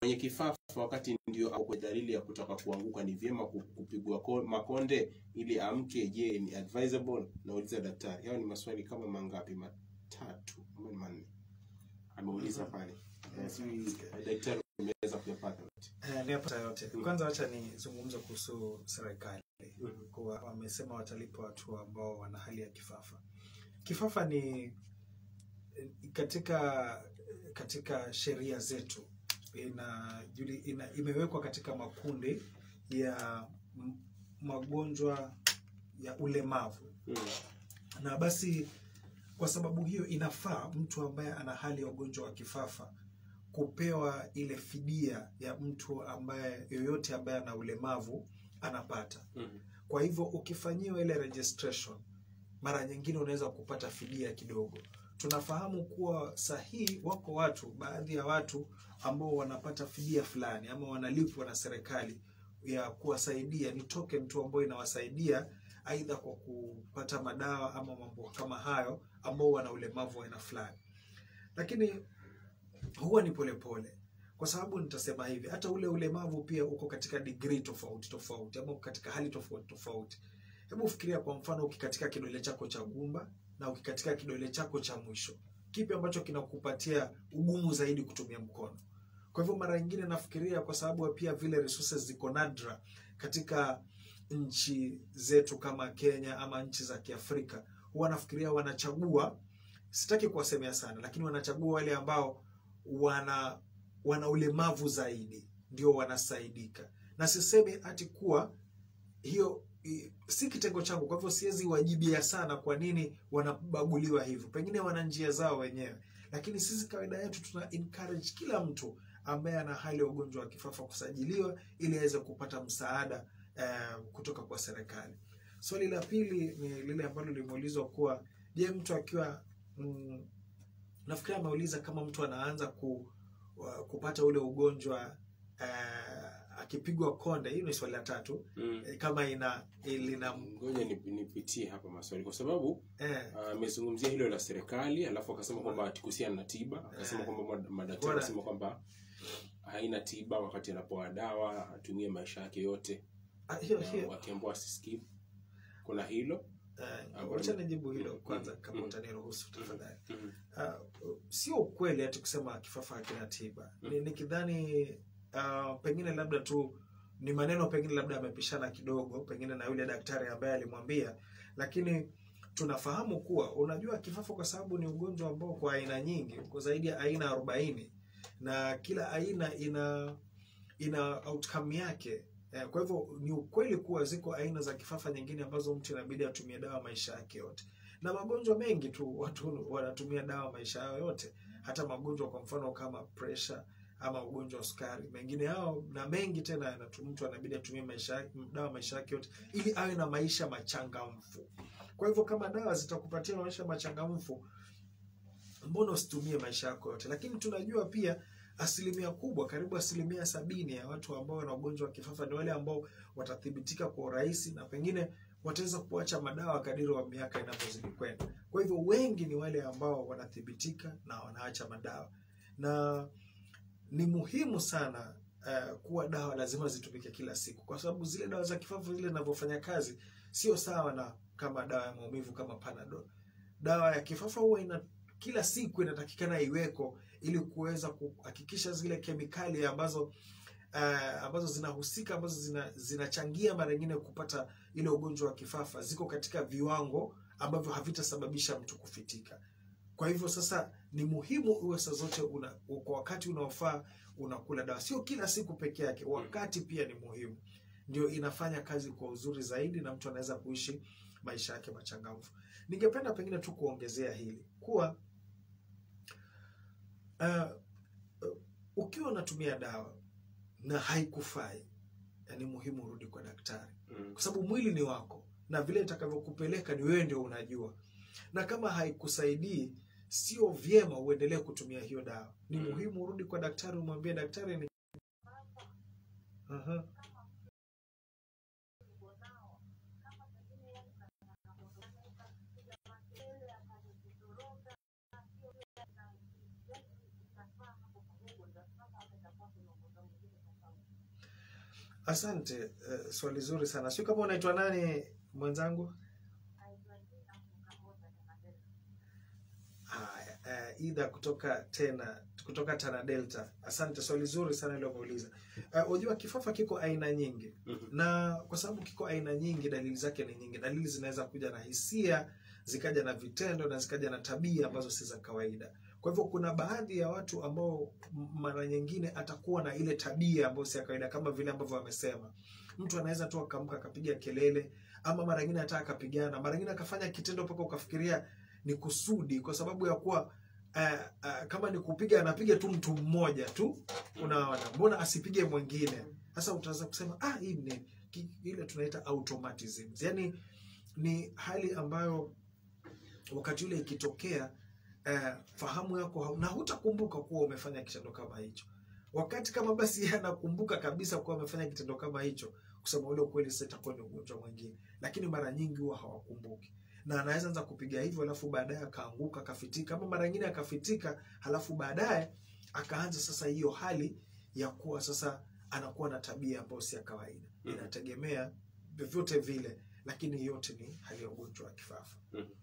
mwenye kifafa wakati ndio au kwa dalili ya kutaka kuanguka, ni vyema ku- kupigwa ko- makonde ili amke? Je, ni advisable? Nauliza daktari. Hayo ni maswali kama mangapi? Matatu ama ni manne ameuliza pale. Eh, sijui daktari umeweza kuyapata yote? Eh, niyapata yote. Kwanza wacha nizungumze kuhusu serikali. Mhm. Kuwa wamesema watalipa watu ambao wana hali ya kifafa. Kifafa ni eh, katika katika sheria zetu ina, juli- ina imewekwa katika makundi ya m- magonjwa ya ulemavu Mm. na basi kwa sababu hiyo inafaa mtu ambaye ana hali ya ugonjwa wa kifafa kupewa ile fidia ya mtu ambaye yoyote ambaye ana ulemavu anapata. Mhm. Kwa hivyo ukifanyiwa ile registration, mara nyingine unaweza kupata fidia kidogo. Tunafahamu kuwa sahihi, wako watu, baadhi ya watu ambao wanapata fidia fulani ama wanalipwa na serikali ya kuwasaidia, ni token tu ambayo inawasaidia aidha kwa kupata madawa ama mambo kama hayo, ambao wana ulemavu wa aina fulani, lakini huwa ni polepole pole. Kwa sababu nitasema hivi, hata ule ulemavu pia uko katika degree tofauti tofauti, ama uko katika hali tofauti tofauti. Hebu fikiria kwa mfano, ukikatika kidole chako cha gumba na ukikatika kidole chako cha mwisho, kipi ambacho kinakupatia ugumu zaidi kutumia mkono? Kwa hivyo mara nyingine nafikiria, kwa sababu pia vile resources ziko nadra katika nchi zetu kama Kenya ama nchi za Kiafrika, huwa nafikiria wanachagua, sitaki kuwasemea sana, lakini wanachagua wale ambao wana wana ulemavu zaidi ndio wanasaidika, na sisemi ati kuwa hiyo i- si kitengo changu, kwa hivyo siwezi wajibia sana kwa nini wanabaguliwa hivyo. Pengine wana njia zao wenyewe, lakini sisi kawaida yetu tuna encourage kila mtu ambaye ana hali ya ugonjwa wa kifafa kusajiliwa ili aweze kupata msaada eh, kutoka kwa serikali. Swali la pili ni lile ambalo limeulizwa kuwa je, mtu akiwa mm, nafikiri ameuliza kama mtu anaanza ku, wa- kupata ule ugonjwa eh, akipigwa konde. Hiyo ni swali la tatu Mm. eh, kama ina lina Ngoja nip- nipitie hapa maswali kwa sababu eh, ah, amezungumzia hilo la serikali, alafu akasema kwamba kuhusiana na tiba, akasema Eh. kwamba mad- madaktari Bora. wanasema kwamba haina tiba wakati anapoa dawa atumie maisha yake yote, ah, hiyo na hiyo wakiambiwa asiskip. Kuna hilo eh, ambalo- wacha nijibu hilo Mm, kwanza mm, kama mm. utaniruhusu tafadhali. Mhm. Ah, sio ukweli ati kusema kifafa hakina tiba. Ni nikidhani ah, pengine labda tu ni maneno pengine labda amepishana kidogo pengine na yule daktari ambaye alimwambia, lakini tunafahamu kuwa unajua kifafa kwa sababu ni ugonjwa ambao kwa aina nyingi, uko zaidi ya aina arobaini na kila aina ina ina outcome yake. Eh, Kwa hivyo ni ukweli kuwa ziko aina za kifafa nyingine ambazo mtu inabidi atumie dawa maisha yake yote, na magonjwa mengi tu watu wanatumia dawa maisha yao yote, hata magonjwa kwa mfano kama pressure ama ugonjwa wa sukari, mengine hao na mengi tena yanatu- mtu anabidi atumie maisha yake- dawa maisha yake yote ili awe na maisha machangamfu. Kwa hivyo kama dawa zitakupatia maisha machangamfu, mbona usitumie maisha yako yote? Lakini tunajua pia asilimia kubwa, karibu asilimia sabini ya watu ambao wana ugonjwa wa kifafa ni wale ambao watathibitika kwa urahisi na pengine wataweza kuacha madawa kadiri wa miaka inavyozidi kwenda. Kwa hivyo wengi ni wale ambao wanathibitika na wanaacha madawa, na ni muhimu sana uh, kuwa dawa lazima zitumike kila siku, kwa sababu zile dawa za kifafa zile zinavyofanya kazi sio sawa na kama dawa ya maumivu kama Panadol. Dawa ya kifafa huwa ina kila siku inatakikana iweko ili kuweza kuhakikisha zile kemikali ambazo uh, ambazo zinahusika ambazo zina, zinachangia mara nyingine kupata ile ugonjwa wa kifafa ziko katika viwango ambavyo havitasababisha mtu kufitika. Kwa hivyo sasa ni muhimu uwe saa zote una, kwa wakati unaofaa unakula dawa, sio kila siku peke yake, wakati pia ni muhimu, ndio inafanya kazi kwa uzuri zaidi na mtu anaweza kuishi maisha yake machangamfu. Ningependa pengine tu kuongezea hili kuwa uh, uh, ukiwa unatumia dawa na haikufai, ni muhimu urudi kwa daktari, Mm. kwa sababu mwili ni wako na vile itakavyokupeleka ni wewe ndio unajua, na kama haikusaidii sio vyema uendelee kutumia hiyo dawa. Ni Mm. muhimu urudi kwa daktari, umwambie daktari ni Aha. Asante, eh, swali zuri sana. Sio kama unaitwa nani mwenzangu? Haya, eh, Ida kutoka tena kutoka Tana Delta. Asante, swali zuri sana ile umeuliza. Eh, Unajua kifafa kiko aina nyingi Mhm. na kwa sababu kiko aina nyingi, dalili zake ni nyingi. Dalili zinaweza kuja na hisia, zikaja na vitendo na zikaja na tabia ambazo si za kawaida. Kwa hivyo kuna baadhi ya watu ambao m- mara nyingine atakuwa na ile tabia ambayo si ya kawaida, kama vile ambavyo wamesema. Mtu anaweza tu akamka akapiga kelele, ama mara nyingine hata akapigana, mara nyingine akafanya kitendo mpaka ukafikiria ni kusudi, kwa sababu ya kuwa uh, uh, kama ni kupiga anapiga tu mtu mmoja tu, unaona, mbona asipige mwingine? Sasa utaweza kusema ah, hii ni ki- ile tunaita automatism, yani ni hali ambayo wakati ule ikitokea eh, fahamu yako hau- na hutakumbuka kuwa umefanya kitendo kama hicho. Wakati kama basi yeye anakumbuka kabisa kuwa amefanya kitendo kama hicho, kusema ule ukweli, sasa itakuwa ni ugonjwa mwingine, lakini mara nyingi huwa hawakumbuki na anaweza anza kupiga hivyo, alafu baadaye akaanguka akafitika, ama mara nyingine akafitika, halafu baadaye akaanza sasa hiyo hali ya kuwa sasa anakuwa na tabia ambayo si ya kawaida. Mhm. Inategemea vyovyote vile, lakini yote ni hali ya ugonjwa wa kifafa.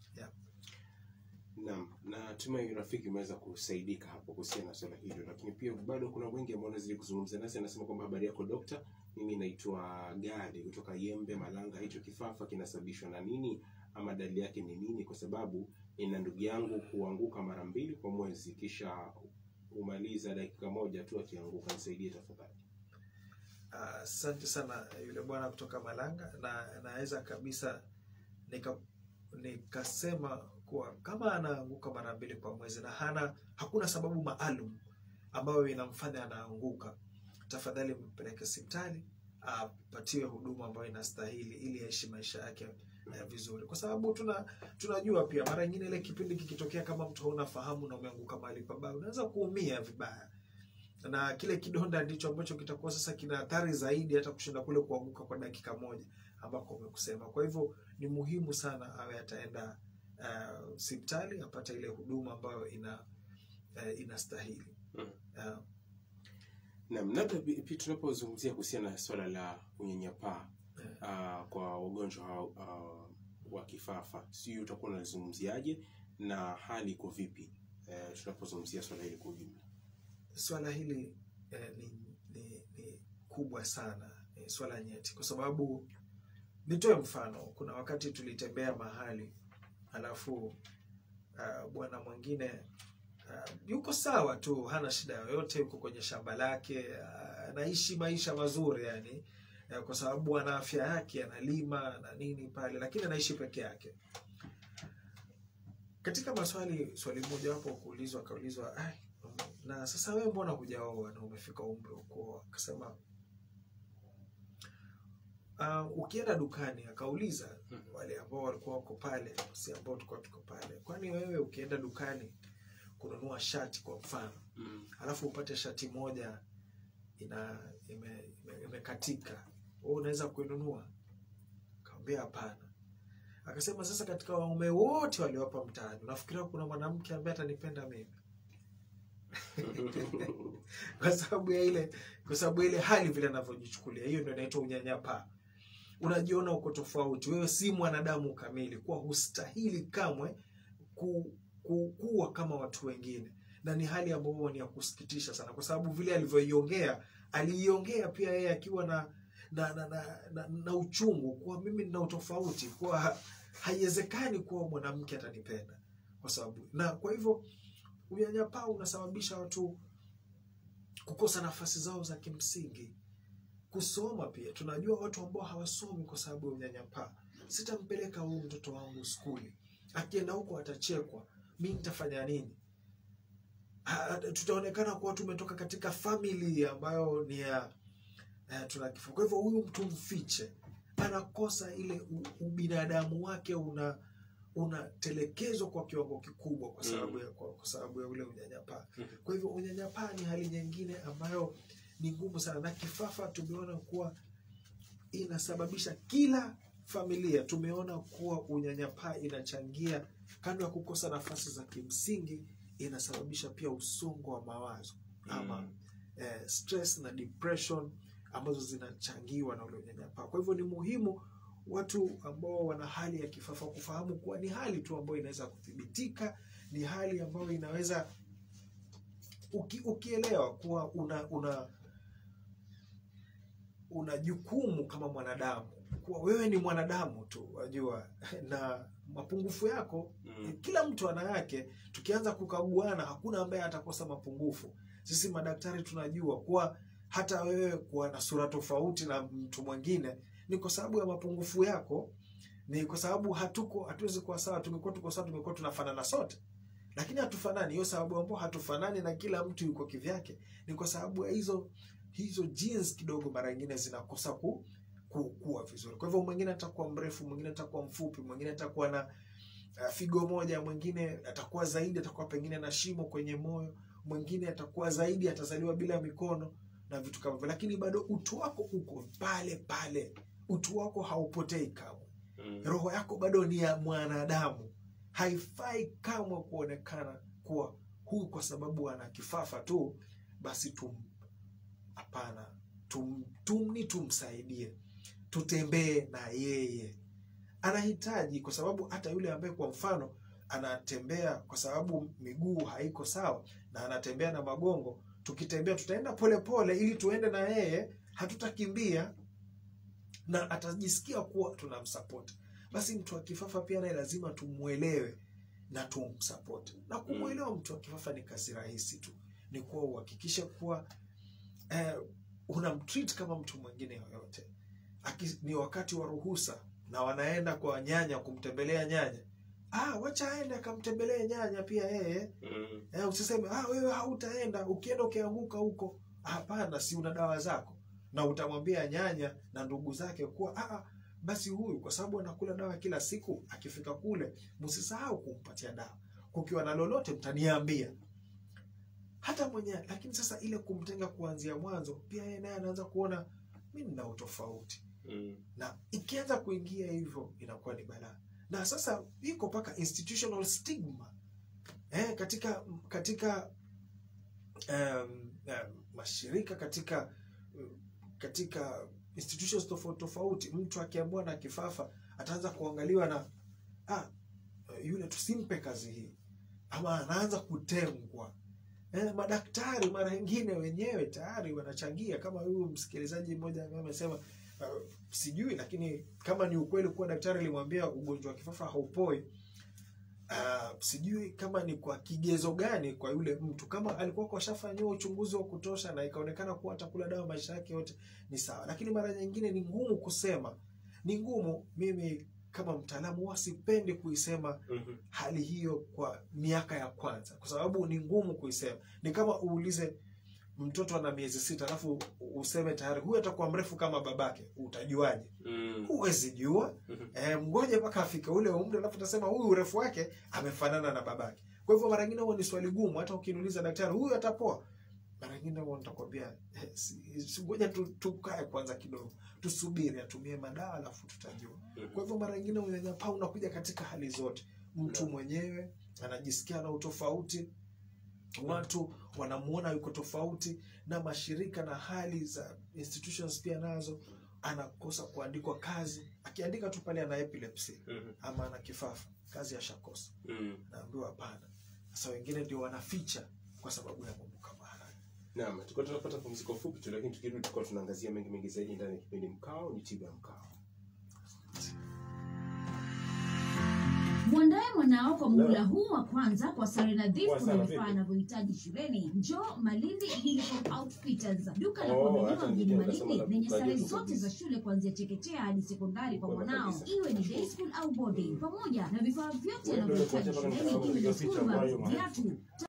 Naam, na tumai rafiki umeweza kusaidika hapo kuhusiana na swala hilo, lakini pia bado kuna wengi ambao wanazidi kuzungumza nasi. Anasema kwamba habari yako dokta, mimi naitwa Gadi kutoka Yembe Malanga. Hicho kifafa kinasababishwa na nini ama dalili yake ni nini? Kwa sababu ina ndugu yangu huanguka mara mbili kwa mwezi, kisha humaliza dakika moja tu akianguka. Nisaidie tafadhali. Asante sana yule bwana kutoka Malanga, na naweza kabisa nika nikasema kuwa kama anaanguka mara mbili kwa mwezi na hana hakuna sababu maalum ambayo inamfanya anaanguka, tafadhali mpeleke hospitali apatiwe huduma ambayo inastahili ili aishi maisha yake eh, vizuri, kwa sababu tuna tunajua pia mara nyingine ile kipindi kikitokea, kama mtu hauna fahamu na umeanguka mahali pabaya, unaweza kuumia vibaya na kile kidonda ndicho ambacho kitakuwa sasa kina athari zaidi hata kushinda kule kuanguka kwa dakika moja ambako umekusema. Kwa hivyo ni muhimu sana awe ataenda uh, hospitali apate ile huduma ambayo ina uh, inastahili. Mm. Uh, Naam, labda pi- pia tunapozungumzia kuhusiana na swala la unyanyapaa eh, uh, kwa ugonjwa hao, uh, wa kifafa, sijui utakuwa unalizungumziaje na hali iko vipi uh, tunapozungumzia swala hili kwa ujumla? swala hili eh, ni, ni, ni kubwa sana eh, swala nyeti, kwa sababu nitoe mfano. Kuna wakati tulitembea mahali alafu uh, bwana mwingine uh, yuko sawa tu, hana shida yoyote, yuko kwenye shamba lake uh, anaishi maisha mazuri yani uh, kwa sababu ana afya yake, analima na nini pale, lakini anaishi peke yake. Katika maswali swali moja wapo kuulizwa, akaulizwa "Ai, na sasa wewe mbona hujaoa na umefika umri wa kuoa? Akasema uh, ukienda dukani, akauliza wale ambao walikuwa wako pale, si ambao tulikuwa tuko pale, kwani wewe ukienda dukani kununua shati kwa mfano, Mm. alafu upate shati moja ina ime- ime- imekatika, wewe unaweza kuinunua? Akamwambia hapana. Akasema sasa, katika waume wote waliopo mtaani, unafikiria kuna mwanamke ambaye atanipenda mimi? kwa sababu ya ile kwa sababu ya ile hali vile anavyojichukulia. Hiyo ndio inaitwa unyanyapaa. Unajiona uko tofauti, wewe si mwanadamu kamili, kuwa hustahili kamwe ku, ku, kuwa kama watu wengine, na ni hali ambayo ni ya kusikitisha sana, kwa sababu vile alivyoiongea, aliiongea pia yeye akiwa na na, na, na, na, na uchungu kuwa mimi nina utofauti, kuwa ha- haiwezekani kuwa mwanamke atanipenda kwa sababu na kwa hivyo unyanyapaa unasababisha watu kukosa nafasi zao za kimsingi. Kusoma pia, tunajua watu ambao hawasomi kwa sababu ya unyanyapaa. Sitampeleka huyu mtoto wangu skuli, akienda huko atachekwa, mi nitafanya nini? Ha- Tutaonekana kuwa tumetoka katika famili ambayo ni ya eh, tuna kifo. Kwa hivyo huyu mtu mfiche, anakosa ile u- ubinadamu wake una unatelekezwa kwa kiwango kikubwa kwa sababu ya, kwa, kwa sababu ya ule unyanyapaa. Kwa hivyo unyanyapaa ni hali nyingine ambayo ni ngumu sana, na kifafa tumeona kuwa inasababisha kila familia. Tumeona kuwa unyanyapaa inachangia, kando ya kukosa nafasi za kimsingi, inasababisha pia usongo wa mawazo ama Mm. eh, stress na depression ambazo zinachangiwa na ule unyanyapaa. Kwa hivyo ni muhimu watu ambao wana hali ya kifafa kufahamu kuwa ni hali tu ambayo inaweza kuthibitika, ni hali ambayo inaweza uki, ukielewa kuwa una una una jukumu kama mwanadamu, kuwa wewe ni mwanadamu tu, wajua, na mapungufu yako Mm. kila mtu ana yake. Tukianza kukaguana, hakuna ambaye atakosa mapungufu. Sisi madaktari tunajua kuwa hata wewe kuwa na sura tofauti na mtu mwingine ni kwa sababu ya mapungufu yako, ni kwa sababu hatuko hatuwezi kuwa sawa. Tungekuwa tuko sawa, tungekuwa tunafanana sote, lakini hatufanani. Hiyo sababu ambao hatufanani na kila mtu yuko kivyake ni kwa sababu ya hizo hizo genes kidogo, mara nyingine zinakosa ku, ku, kuwa vizuri. Kwa hivyo mwingine atakuwa mrefu, mwingine atakuwa mfupi, mwingine atakuwa na uh, figo moja, mwingine atakuwa zaidi, atakuwa pengine na shimo kwenye moyo, mwingine atakuwa zaidi, atazaliwa bila mikono na vitu kama hivyo, lakini bado utu wako uko pale pale, utu wako haupotei kamwe. Mm. Roho yako bado ni ya mwanadamu, haifai kamwe kuonekana kuwa huyu kwa sababu ana kifafa tu basi tum hapana, tum, tumni tumsaidie, tutembee na yeye. Anahitaji kwa sababu hata yule ambaye kwa mfano anatembea kwa sababu miguu haiko sawa na anatembea na magongo, tukitembea tutaenda polepole ili tuende na yeye, hatutakimbia na atajisikia kuwa tunamsapoti. Basi mtu wa kifafa pia naye lazima tumwelewe na tumsapoti. Na kumwelewa mtu wa kifafa ni kazi rahisi tu, ni kuwa uhakikishe kuwa eh, unamtreat kama mtu mwingine yoyote. Aki, ni wakati wa ruhusa na wanaenda kwa nyanya kumtembelea nyanya, ah, wacha aende akamtembelee nyanya pia yeye. Mm. Eh, usiseme ah, wewe hautaenda, ukienda ukianguka huko. Hapana, si una dawa zako, na utamwambia nyanya na ndugu zake kuwa ah, ah, basi huyu kwa sababu anakula dawa kila siku, akifika kule msisahau kumpatia dawa. Kukiwa na lolote mtaniambia hata mwenyewe. Lakini sasa ile kumtenga kuanzia mwanzo, pia yeye naye anaanza kuona mimi nina utofauti, Mm. na ikianza kuingia hivyo inakuwa ni balaa. Na sasa iko mpaka institutional stigma eh, katika katika um, um, mashirika katika um, katika institutions tofauti tofauti, mtu akiambiwa na kifafa ataanza kuangaliwa na ah, yule tusimpe kazi hii, ama anaanza kutengwa. Eh, madaktari mara nyingine wenyewe tayari wanachangia, kama huyu msikilizaji mmoja ambaye amesema uh, sijui, lakini kama ni ukweli kuwa daktari alimwambia ugonjwa wa kifafa haupoi. Uh, sijui kama ni kwa kigezo gani kwa yule mtu, kama alikuwa kashafanyiwa uchunguzi wa kutosha na ikaonekana kuwa atakula dawa maisha yake yote ni sawa, lakini mara nyingine ni ngumu kusema, ni ngumu. Mimi kama mtaalamu huwa sipendi kuisema Mhm. hali hiyo kwa miaka ya kwanza, kwa sababu ni ngumu kuisema. Ni kama uulize mtoto ana miezi sita alafu useme tayari huyu atakuwa mrefu kama babake, utajuaje? Mm. Huwezi jua. Mhm. E, mgoje mpaka afike ule umri, alafu utasema huyu urefu wake amefanana na babake. Kwa hivyo mara nyingine huwa ni swali gumu, hata ukiniuliza daktari, huyu atapoa? Mara nyingine huwa nitakwambia eh, si- si- ngoja tu, tukae kwanza kidogo, tusubiri atumie madawa alafu tutajua. Mhm. Kwa hivyo mara nyingine unyanyapaa unakuja katika hali zote. Mtu Naam. mwenyewe anajisikia na utofauti, watu wanamuona yuko tofauti, na mashirika na hali za institutions pia nazo anakosa kuandikwa kazi. Akiandika tu pale ana epilepsy Mhm. ama ana kifafa, kazi ashakosa. Mm. Naambiwa hapana. Sasa wengine ndio wanaficha kwa sababu ya mambo kama haya. Naam, tulikuwa tunapata pumziko fupi tu, lakini tukirudi tulikuwa tunaangazia mengi mengi zaidi ndani ya kipindi Mkao ni tiba ya Mkao. Mwandae mwanao kwa muhula huu wa kwanza kwa sare nadhifu Poa na sana, vifaa vipi? anavyohitaji shuleni. Njoo Malindi Uniform Outfitters, duka la Oh, kuaminiwa hata mjini nilikuwa nasema Malindi la lenye kukalia sare tu zote kabisa. za shule kuanzia chekechea hadi sekondari kwa Kwema mwanao, kabisa. iwe ni day school au boarding, pamoja na vifaa vyote Wewe ndio anavyohitaji unakuachia mpaka shuleni, nikaanza iwe kupiga ni picha school ambayo bags, viatu,